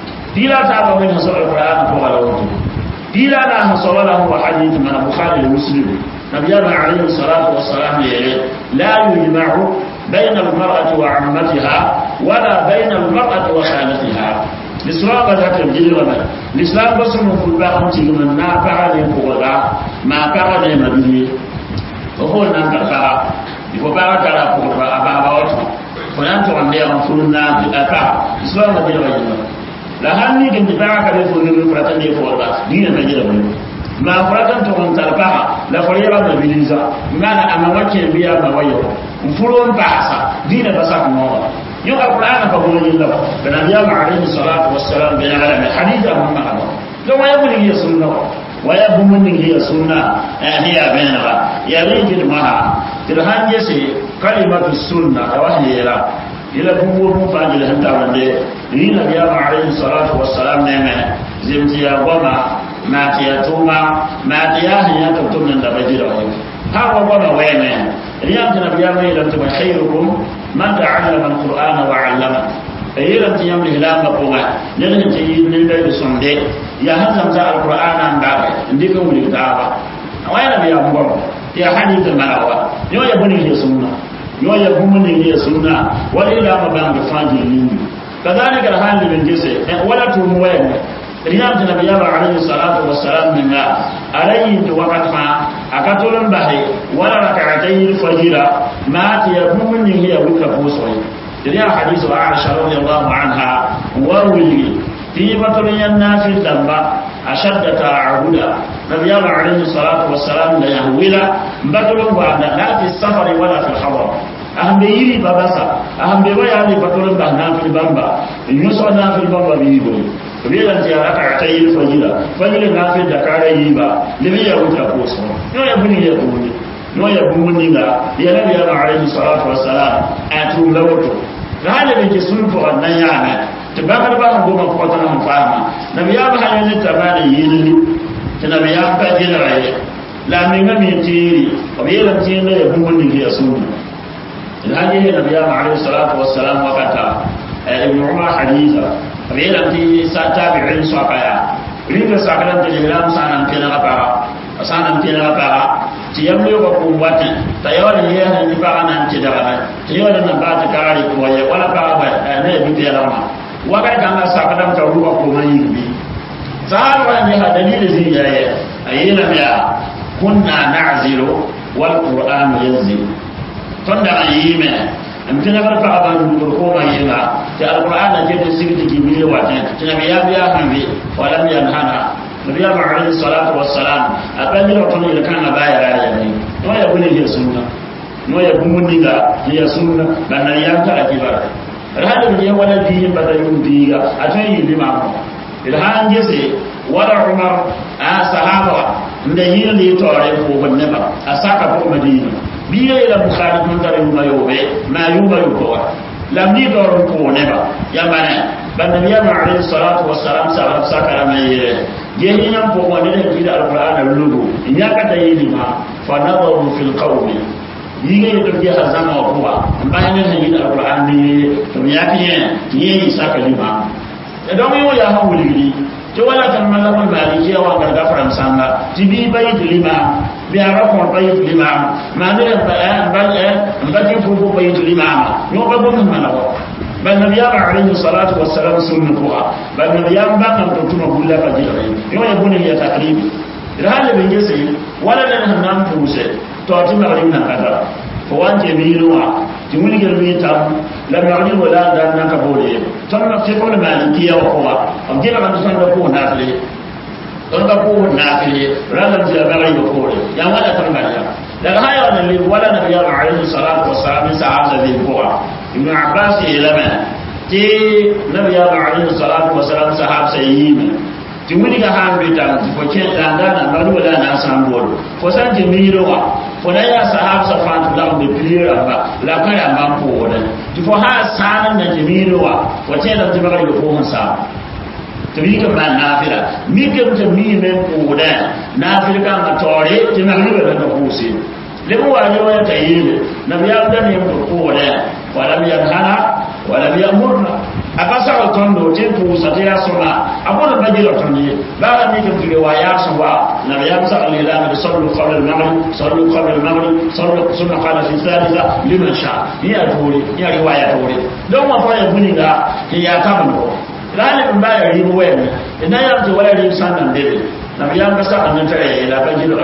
بلا تعبوا من حصل القرآن فوق الوقت بلا لا حصل له حديث من البخاري ومسلم نبينا عليه الصلاة والسلام لا يجمع بين المرأة وعمتها ولا بين المرأة وخالتها الإسلام ذات الجلوة الإسلام بس من كل باهم تيجي ما بعد يقولا ما بعد مدني وهو نان كفارا يقول بعد كلا كفارا أبا أبا فلان تقول لي أن فلنا أكا الإسلام ذات الجلوة la hanni din da ba ka da fo ne furatan ne fo ba ni ne jira ba ma furatan to on tarpa la fo yaba da biliza ngana ama wake biya ba wayo furon basa dina basa ko yo alquran fa ko ni la da nabiya ma alayhi salatu wassalam bi ala haditha muhammad do waya mun yi sunna waya bu mun yi sunna eh hiya bainaba ya rijil maha tirhan yese kalimatu sunna wahyira ila bumbo bum fajil hanta wande ni nabiya ma alayhi salatu wassalam ne me zimti ya goma ma ti ya tuma ma ti ya hanya to tum nan da bajira wa ha wa goma wene riyam ta nabiya ma ila tuma khairukum man ta'allama alqur'ana wa 'allama ayiram ti yam lihlam ba ko ma ne ne ti ne da sonde ya hanzam ta alqur'ana ndabe ndika wuli ta ba wa nabiya mo ya hadith malawa yo ya bani ya sunna yo ya kuma ne ya sunna wala ila ma ban da fadi ni kadhalika alhal bin jise wala tu muwaye riyam ta nabiya ba alayhi salatu wassalam min ma alayhi to waqat ma akatulun bahi wala rak'atayn fajira ma ta ya kuma ne ya wuka bosoyi riyam hadithu aisha radiyallahu anha warwi fi batulun yannafi damba ashadda ta'ahuda nabiya ba alayhi salatu wassalam da yahwila batulun wa la fi safari wala fi hadar ahambe yiri babasa ahambe waya ne batulun ba na fi bamba yuso na fi bamba bi bo bilan ti araka ta yi fajira fajira na fi da kare yi ba libi ya wuta ko so yo ya buni ya buni yo ya buni ga ya nabi ya alayhi salatu wassalam atu lawato galibin ke sun fa wannan yana ta ba ka ba mu goma ko ta nan fama nabi ya ba hanyar ta ba da yiri ta nabi ya ba jira raye la min ga mi tiri ko bi ran tin da ya buni ke sunna الهدي النبي عليه الصلاة والسلام وقتا ابن عمر حديثا فبيلا في تابعين سوقيا ريد ساكرا تجميلا سانا كنا غفارا سانا كنا غفارا تيملي وقوة تيوال هي نفاقا نانتدغنا تيوال نبات كاري كوية ولا كاربا نبي تيلما وقت كان ساكرا تروى كوما يربي سهل وانجها دليل زيجاية أينا بيا كنا نعزل والقرآن ينزل tonda an yi me am tana bar fa ban dur ko ma yi ba ta alquran da ke sirri ki bi wa ta tana biya biya han bi wa lam yanhana nabiya ma alayhi salatu wassalam aban ni to ni kan ba ya ya ni no ya buni ya sunna no ya buni ga ya sunna ban nan ya ta akibar rahadu ne wala bi ba da yun bi ga a to yi bi ma ko ilhan jese wala umar a sahaba da yin ne tore ko banne ba a saka ko madina biya ila bukhari tun tare yuma yobe ma yuma yuko lam ni do ko ne ba ya bana ban nabiya ma alayhi salatu wassalam sa sakara mai yere je ni nan ko wani da kida alquran lugu in ya ka tayi ni ma fa nadaru fil qawmi yi ne to je hazama wa kuwa bayan ne ni alquran ne to ya kiye ni yi saka ni ma don yi ya hawo ligi to wala tan malaman maliki wa garga faransa tibi bayit lima biara kɔn ba yi tuli maa maa ne ba ɛ ba ɛ ba ti fufu ba yi tuli maa ma nyɔ ba bɔ min ma la wa ba nabiya ba alayhi salatu wa salam sunni ko ha ba nabiya ba kan to tuma bulla ba jira yi nyɔ ye buni ya takribi rale bin gese wala da nan nan puse to ti ma rin nan kada fo wanje mi ruwa ti wuni gel mi tam la ma rin wala da nan ka bole ton ma te ko le maliki ya ko wa am je la kan san da ko na fle don ka ko na fle rala ji ga rai ko le ya wala tan ba ya daga haya wannan li wala nabi ya alaihi salatu wassalam sahaba bi ko ibn abbas ya lama ti nabi ya alaihi salatu wassalam sahaba sayyima ti wuni ga han bi tan fo ken dan dan na lu wala na san bol fo san ti mi ro wa fo da ya sahab sa fan da be plira ba la ka ya ma ko wala ti fo ha san na ti mi ro wa fo ce da ti ba ga ko hon sa ti mi ka ma na fira mi ka ti mi men ko da na fira ka ma tore ti na lu da ko si le mu wa ne wa ta yi na biya da ne ko da wala mi hana wala mi amurna akasa otondo tempu satya sona abona bajira tondi bala ni ke tule wa ya sawa na ya sa alilama bi sallu qabla al-maghrib sallu qabla al-maghrib sallu sunna qala fi thalitha liman sha ya tore ya riwaya tore don ma fa ya buni ga ya tabano lani bin baya ribu wayan ina ya ce wala ribu sanan debe na ya ga sa annan tare ya la bajira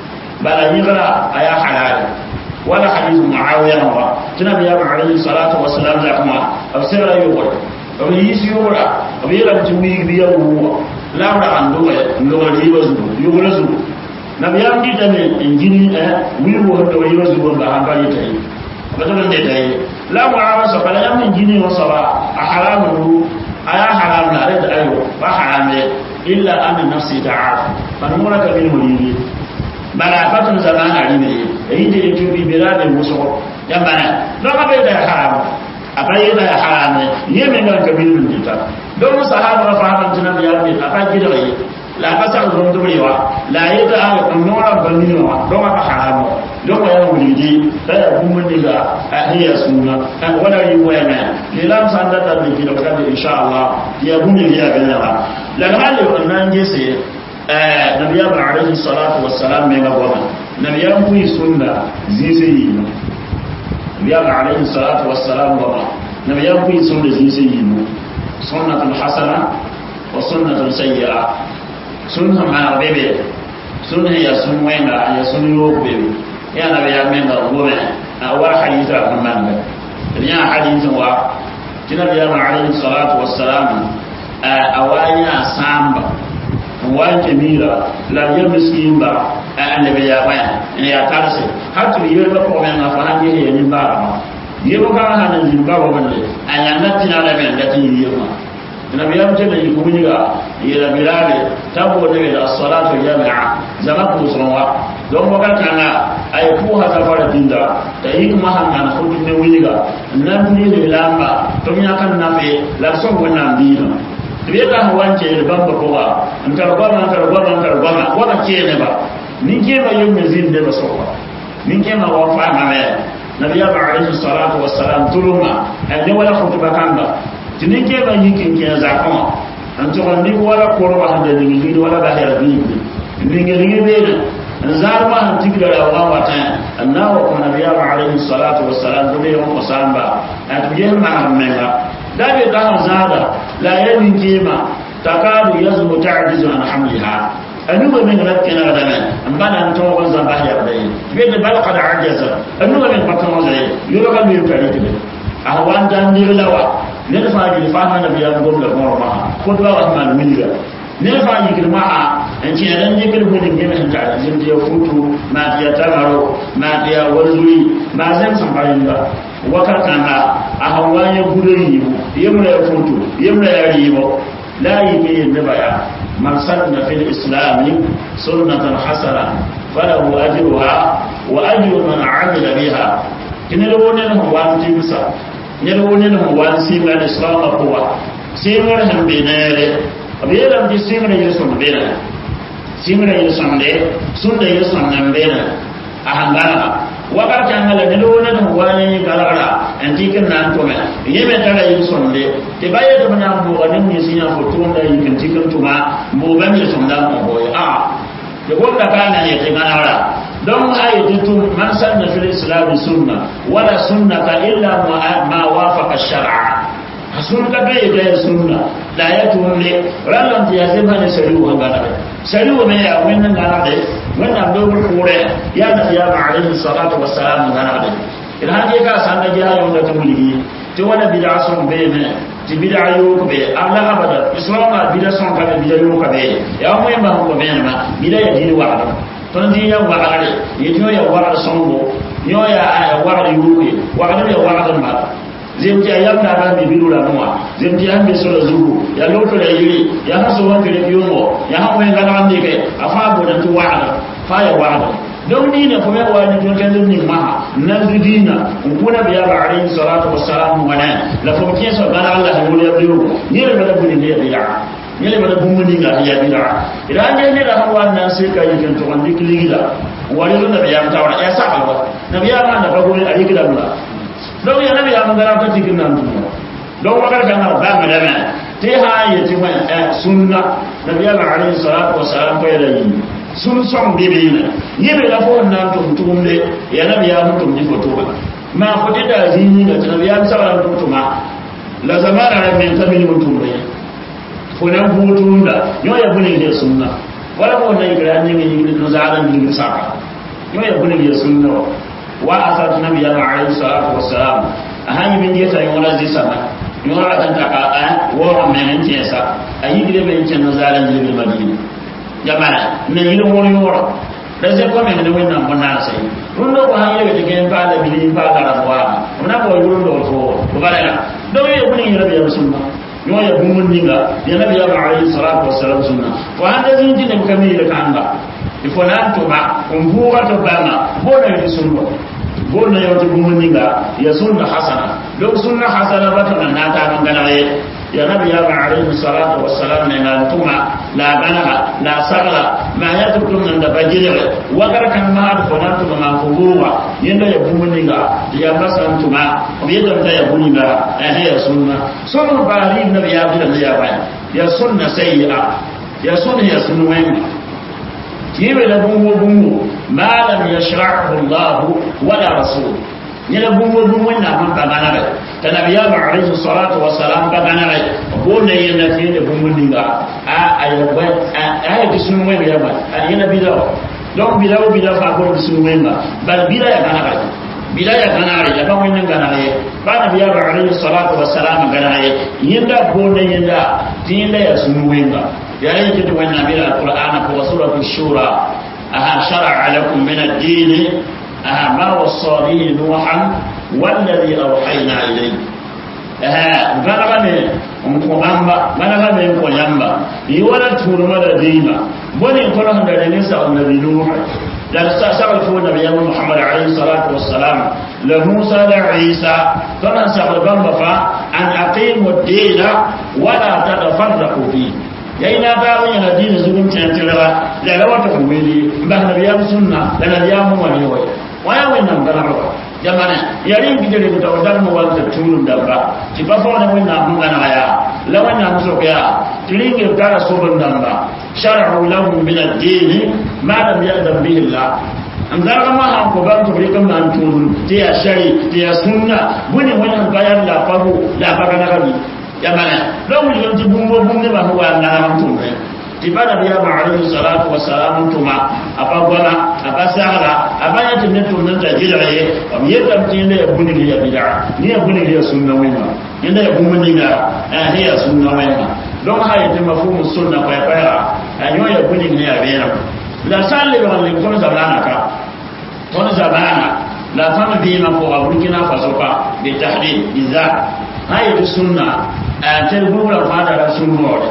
bala ni gara aya halal ولا حديث معاوية نوا تنبي عليه الصلاة والسلام لكما أبسر يقول أبي يسي يقول أبي يلم تمي بيا هو لا ولا عنده لو يبز يقول زو نبي يام دي تاني إنجيني ويو هو يبز يقول بهم بني تاني betul ne dai la mu'amala sa bala yam injini wa saba a haramu aya haram na da ayo ba haram ne illa anna nafsi ta'af fa nura ka bil mulili bala fatun zamana rini yi da yake bi birabe muso ya bana don ka bai da haram a bai da haram ne yi min ga kabilun dita don sahaba fa hakan tunan ya bi a fa gida yi la ka sa don durewa la yi da aka kunnora banniwa don ka haram don ya wulidi da ya kuma ni ga ahiya sunna kan wala yi wayana lilam san da da bi da kan insha Allah ya buni ya ganya la hali wannan gese nabiya ba alaihi salatu wassalam mai ga goma nabiya ku yi sunna zai yi mu nabiya ba alaihi salatu wassalam goma nabiya ku yi sunna zai yi mu sunnatun hasana wa sunnatun sayyi'a sunna ma bebe sunna ya sun wenda ya sun yo bebe ya nabiya men ga goma a wa hadisa kun man ga ya hadisin wa nabiya ba alaihi salatu wassalam a wanya samba wanke mira la ya miskin ba a annabi ya baya ne ya tarse har to yi ba ko men afa han yi ni ba ma yi ba ka han ni ba ba ne an ya natti na da men da tin yi ma annabi ya mutu da yi ko ni ga yi da bilale tabo ne da salatu jami'a zama ku sunwa don ba kan kana ay ku ha ta fara dinda da yi kuma han kana ko ne wuni ga nan ni da lamba to ya kan na fe la son wannan dina tibe ka ha wance da bamba ko ba an karba ma karba ma karba ma wala ke ne ba ni ke ba yin mezin da ba so ba ni ke ma wa fa ma me nabi ya ba alaihi salatu wassalam tuluma an ne wala khutba kan ba tini ke ba yi kin ke za ko an to ni wala ko ba da ni ni wala ba da ni ni ni ni be ne zar ma han tigira da wa wata annawa ko nabi ya ba alaihi salatu wassalam dole yon ko samba at je ma menga dabe da zada la yanin kima takadu yazmu ta'jizu an hamliha anuga min rakkina da men ambana to ko zamba ya da yi be da bal qad ajaza anuga min patama zai yoro kan mi tare tibe a wan dan dir lawa ne da fa ji fa na biya ko da ko ma ko da wa ma min ga ne fa ji kirma a an ci dan ji kirma din ne men ta jin je futu ma ya tamaro ma ya wazuri ma zan san bayin da wakar kanga a hawa ya gudu yi mu yamra ya futu yamra ya ribo la yi ke yin da baya man sanna fil islam sunnatan hasana falahu ajruha wa ajru man amila biha kina da wani na wan timsa ne da wani na wan sima da islam ko sima da han benere abiyar da sima da yusun benere sima da yusun de sunna yusun nan benere a hangana wakar kan ngala ne do ne do wani garara antikin nan to me yeme tara yin sonde te baye to na mo wani ni sinya foto da yin kan tikin tuma mo ban ne sonda mo boye a de ko da kana ne te ganara don ayi tutum man sanna fil islam sunna wala sunnata illa ma wafaqa shar'a sun ka be da sunna da ya tunle ranan ya sai bane shari'u an gana shari'u ne ya wannan gana da wannan dogon kore ya da ya ba alaihi salatu wassalam gana da idan har ka san da ya yau da tumuli to wala bid'a sun be ne ti bid'a yo be Allah abada islam ma bid'a sun ka bid'a yo ka be ya mu ba ko be ma bid'a ya dini wa da ton di ya wa ale yeto ya wa songo yo ya wa da yuke wa da ya wa da ma zemti ayam na ba mi biru la noa zemti am be solo zugu ya loto la yiri ya haso wan kele biyomo ya ha mo ngala ande ke afa bo dan tu wa'ada fa ya wa'ada don ni ne kuma wa ni tun kan ni ma nan dina kuna biya ba alayhi salatu wassalam wa na la fa kiyen so bana Allah ha wala biru ni le bada buni ne biya ni le bada buni ga ya biya idan ne ne da hawa nan sai ka yi kan to wandi kiligila wani na biya mutawa ya sa alwa na biya ma da bago ne a yi gidan donc ya nabi ya mangara ta cikin nan tuma donc wakar kan ba ma dama te ha ya ti wa sunna nabi ya alayhi salatu wa salam ko ya yi sun son bibi ne yi be la fo nan tum tum de ya nabi ya mutum ni foto ba ma ko da zini da nabi ya sawara tum tuma la zamana ra men tabi mutum ne fo nan butun da yo ya bune ne sunna wala ko na igra ni ni ni zalan ni saka yo ya bune ne sunna wa asat nabi ya alayhi salatu wassalam ahani min yeta yona zisama yona kan ta ka a wo men tiesa ayi gile men chen no zalan gile madina jamana men yilo mo yoro da se ko men ne wonna monna sai rundo ko hayi be tegen ba da bili ba da rawa ona ko rundo ko ko bala do ye kuni rabi ya sunna yo ya bumun ninga ya nabi ya alayhi salatu wassalam sunna wa handa zin tin kamila kanga ifo nan to ba on buwa to bana bona yi sunna bona yo to bumun ninga ya sunna hasana do sunna hasana ba to nan ta nan gana ye ya nabi ya alayhi salatu wassalam ne nan tuma la bana la sagla ma ya to tun nan da bajire wa gar kan ma da fona to ma ko buwa yanda ya bumun ninga ya basan tuma o yanda ta ya bumun ninga eh ya sunna sunna bari nabi ya bi da ya ba ya sunna sayyi'a ya sunna ya sunna wani yibe la bungo bungo ma lam yashra'hu Allah wala rasul yela bungo bungo na man ka gana ga tanabi ya alayhi salatu wa salam ka gana ga ko ne yana fi da bungo dinga a ayaba a ya kisun mai ya ba a yana bidawa don bidawa bidawa fa ko kisun mai ba bal bida ya gana ga bida ya gana ga ya ba wannan gana ga ba nabi ya alayhi salatu wa salam gana ga yinda ko ne yinda tinda ya sun mai ba يعني كده وانا بلا القرآن في سورة الشورى أها شرع لكم من الدين أها ما وصى به نوحا والذي أوحينا إليه أها غنغني مكومبا غنغني مكويامبا يولا تورما دينا بني كنا هندا نساء النبي نوح dan sagal fo nabi yamma muhammad alayhi salatu wassalam la musa la isa kana sagal bamba fa an aqimu ad-dina wa la tatafarraqu fihi yayi na ba mun yana dini zugun tantira da ga wata kumeli ba na biya sunna da na biya mu wani wai waya wannan bana ba jamana yarin gidere da wadar mu wal ta tunun da ba ti ba fa wannan mun gana ya la wannan muso ya tilinge gara so ban dan ba shar'u lahum min ad-din ma lam ya'dam bihi Allah an zarga ma han ko ban to rikan man tunun ti ya shari ti ya sunna buni wannan bayan la faru la faga na gabi jamana don mu yanti bumbo bumne ba huwa na ram tumbe tibada biya ma alayhi salatu wa salam tuma apa gona apa sahara apa ya tunne tunne ta jira ye am yedam tinne ya buni ya bid'a ni ya buni ya sunna wayma yanda ya buni ga eh ya sunna wayma don ha ya tuma fumu sunna kwa kwa anyo ya buni ne ya bera la salle ba le kono zamana ka kono zamana la fama bi ma ko aburkina faso ka bi tahdid bizat hayatu sunna a tel gurura fada da sun mora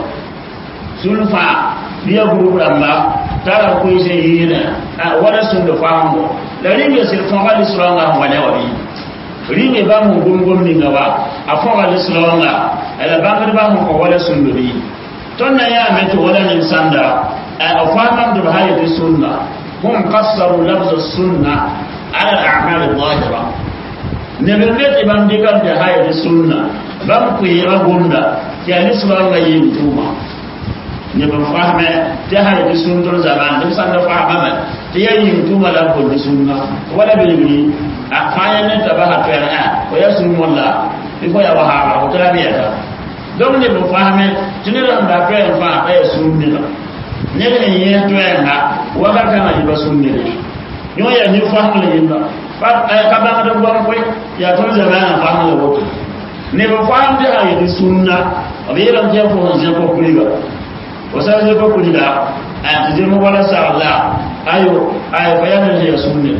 sun fa biya gurura ba tara ko ise yina a wada sun da famu da ringe sil fa wali sulanga wala wali ringe ba mu gungum ni gaba a fa wali sulanga ala ba ka ba mu ko wala sun dubi ton na ya me to wala nin sanda a fa man da hayatu sunna hum qassaru lafz sunna ala al-a'mal adh-dhahira ne be be ban dikan da hayatu sunna ban ku yi ragunda ya ni sulan ga yin tuma ne ban fahme ta har da sundur zaman duk san da fahma man ta ya yin tuma la ko sunna wala be ni a kayan ne ta ba ha to ya ko ya sun walla before ya wahaba ko tara biya ta donc ne bo fahame tini ram da ko en fa ta ya sunni la ne ne ye to en ha wa ka kana yi ba sunni le yo ya ni fahmu le yimba fa ka ba da bo ko ya to zamana fahmu le woto ne bo faham de ha yi sunna abi ram je ko je ko kuliga wasa je ko kuliga a je mo wala sa Allah ayo ayo bayanin ya sunni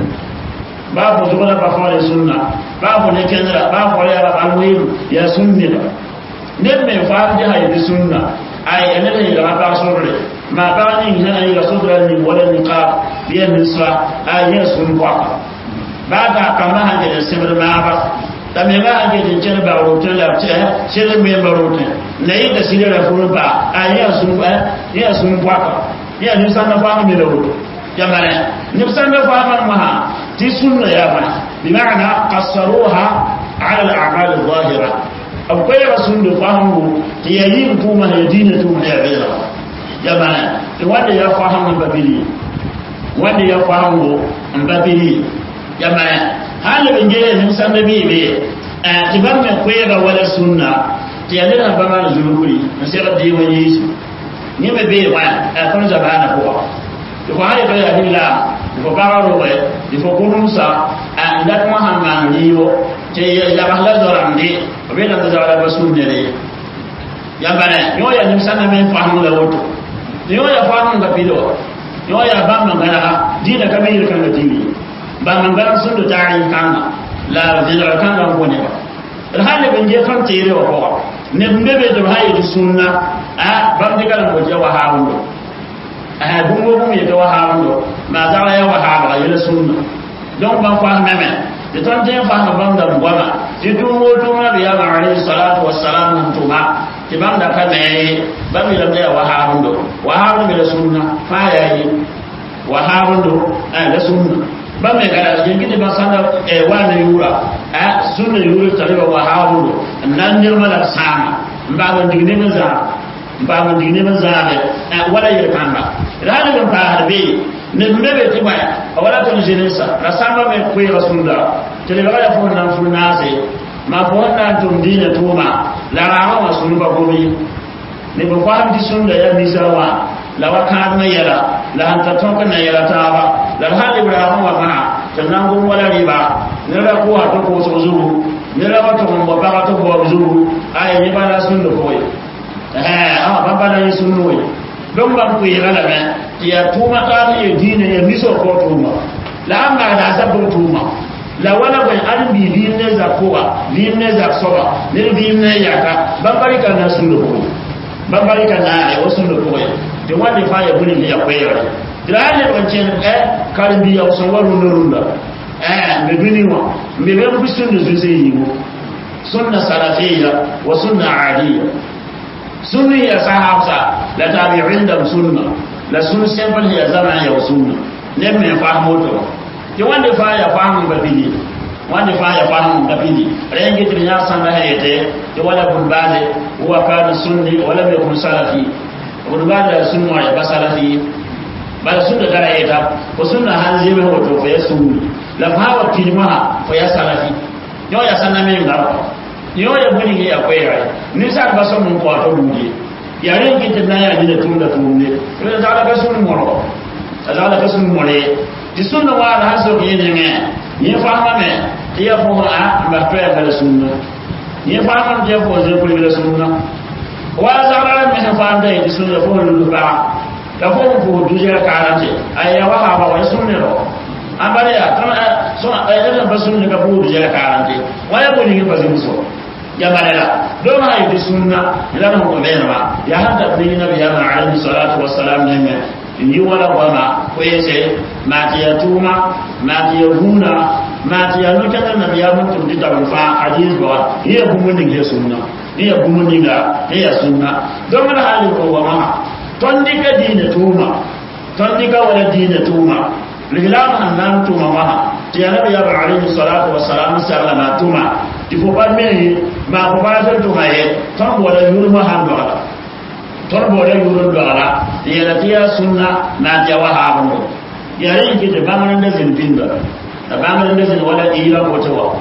babu zuwa ba fara sunna babu ne kenra babu ya ba alwil ya sunni ba ne me fa da ya bi sunna ay ene ne da ba sorre ma ba ni ne ne ga sodra ni wala ni ka ya ni sa ay ya sun kwa ba ga kama ha da sibir ma ba da me ga ga din cer ba rote la ce sire me ba rote ne yi da sire da furu ba ay ya sun ba ya sun kwa ya ni sa na fa mi da rote jamare ni san da fa ma ha ti sunna ya ba bi ma'ana qassaruha ala al-a'mal adh-dhahira akwai rasul da fahimu ti yayi kuma ya dina tu da ya jamana wanda ya fahimu babili wanda ya fahimu babili jamana halin bin gere nin san da bibe a ti ban me kwera wala sunna ti ya dina ba ma zuluri na sai da yi wani shi ni me be wa a kan zabana ko ko hali to ya dilla ko baro we di fo kunumsa a ndat muhammad niyo te ya bahla dorandi o be nan da wala basul ne ya bana yo ya nim sana men fahamu la woto yo ya fahamu ga pido yo ya ba man gara dina kame yir kan dini ba man gara sun da tari kan la dina kan ga ko ne ba el hali ben je kan tere ko ne mbebe to hayi di sunna a bam de kala ko je wa hawo a bungo bungo ye to wa hawo ma za ya wa hawo ya sunna donc ban fa meme de ton te fa ma bam da ngwana ti dum wo dum na biya ma alayhi salatu wassalam nan tuma ti bam da ka me bam ya da wa hawo do wa hawo be sunna fa ya yi wa hawo do a da sunna bam me gara je gidi ba sanda e wa na yura a sunna yura tare wa hawo do nan ne mala sama ba ban digne ma za ba ban digne ma za be wala yir kamba rani ban fa harbe ne mbebe ti baya awala to jenesa na samba me kwe rasulullah tele ga fo nan fu nase ma fo nan tum dina tuma la rawa wa sunu ba gobi ne ba fa di sunna ya misawa la wa kan na yara la han ta tonka na yara ta ba la hal ibrahim wa ma tannan gun wala riba ne la ko to ko so zuru ne la wa to mo ba to ko zuru ay ni ba la sunna ko eh ah ba ba la sunna ko don ban ku yi rana ya tuma ta ya dina ya miso ko tuma la amma da sabon tuma la wala bai an bi bi ne za kowa bi ne za soba ne bi ne ya ka ban bari ka na sun ko ban bari ka na ya wasu da ko to wanda fa ya buni ya koyar da ne ban ce eh karin bi ya wasu waru na runda eh me bini wa me be ku sun da zai yi wo sunna salafiyya wa sunna adiyya sunni ya sahabsa la tabi'in da sunna la sun simple ya zama ya sunna ne me fahmo to ti wanda fa ya fahmu ga bidi wanda fa ya fahmu ga bidi rengi tin ya san da hayete ti wala bun bale huwa kana sunni wala me kun salafi bun bale sunna ya basalafi bal sunna dara yeta ko sunna hanzi me hoto fa ya sunni la fa wa kilma fa ya salafi yo ya sanna me ngaro yo ya buni ya akwai rai ni sa ba so mun kwato duje yaren kitin na ya jina tun da tun ne yo da ala kasun moro da ala kasun more ti sunna wa da haso ke ne ne ni fa ma me ti ya fo a ba to ya da sunna ni fa ma je fo je ko da sunna wa za ra me fa da ti sunna fo lu ba da fo ko duje ka ran je ay ya wa ha ba wa sunna ro abare ya kan so ay da ba sunna ka fo duje ka ran je wa ya ko ni ba zai so jabarela don ha yi sunna idan ko be ma ya hada ni nabi ya ma alayhi salatu wassalam ne me ni wala wama ko yese ma ti ya tuma ma ti ya huna ma ti ya nuka da nabi ya mutum di tabun fa hadis ba ni ya gumun ni ya sunna ni ya gumun ni ga ni ya sunna don mana hali ko wama ton di ka dina tuma ton di ka wala dina tuma lilam hannan tuma ma ti ya nabi ya alayhi salatu wassalam sallama tuma il faut pas mais ma ko ba ta to haye ton bo da yuru ma han do ala ton bo da yuru do ala ya la tiya sunna na ja wa ha bo ya rin ki da bamaran da zin binda da bamaran da zin wala ila ko to wa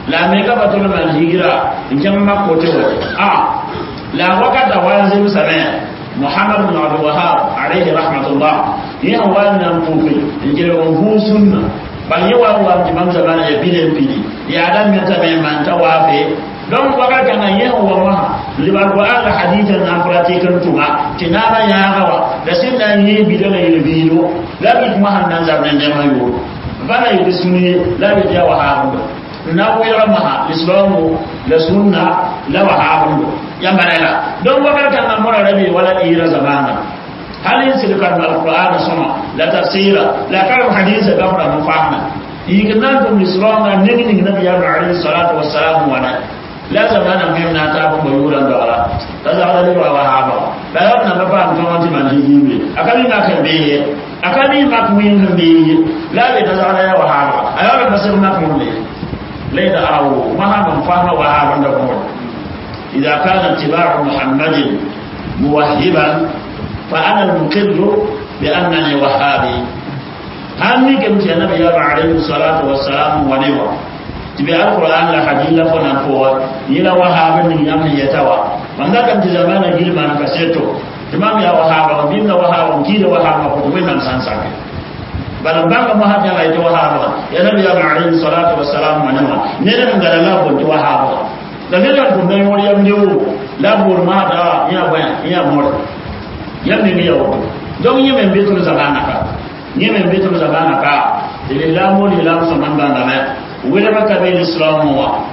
la me ka batul man hijira in kan ma ko te a la wakata wanzim sama muhammad bin abdul wahhab alayhi rahmatullah ya wannan kufi in jira hu sunna ban yi wa wa imam zamana ya bilen bidi ya dan me ta me man ta wafe don waka kana yi wa ma liban ko ala hadithan na pratikan tuma tinana ya gawa da sin da yi bidana yi bido la bi kuma hannan zaman da mayo bana yi sunni la bi ya wa habu na wira maha islamu la sunna la wa habu ya manala don waka kana mura rabi wala ira zamana halin silkan alquran sama la tafsira la kalam hadith gabra mufahna yiginan dum islam na nigi nigi nabi ya alayhi salatu wassalam wa la zamana mai na ta ba yuran da ala ta za da ba wa haba la ya na ba ba mun wani man yibi akali na kan beye akali ma ku yin kan beye la be ta za da ya wa haba ayo ba sai na kun ne lai da awo ma ha ban fahma wa haba da kuma idza kana tibau muhammadin muwahhiban فأنا المقر بأنني وهابي هاني كم في النبي عليه الصلاة والسلام ونوى تبع القرآن لحديث لفنا فوق يلا وهاب من يم يتوى من ذاك انت زمان جيل ما نكسيتو تمام يا وهاب وبين وهاب كيد وهاب وين نمسان ساكي بل بانك ما هذا لا يجوا وهاب يا نبي عليه الصلاة والسلام ونوى نرى من قال الله بنت وهاب da ne da kun dai wani yam dewo labur ma da ya bayan ya mor yammi mi yawo donc ñi men betul zabana ka ñi men betul zabana ka de la mo ni la so man banga me wala ka be islam wa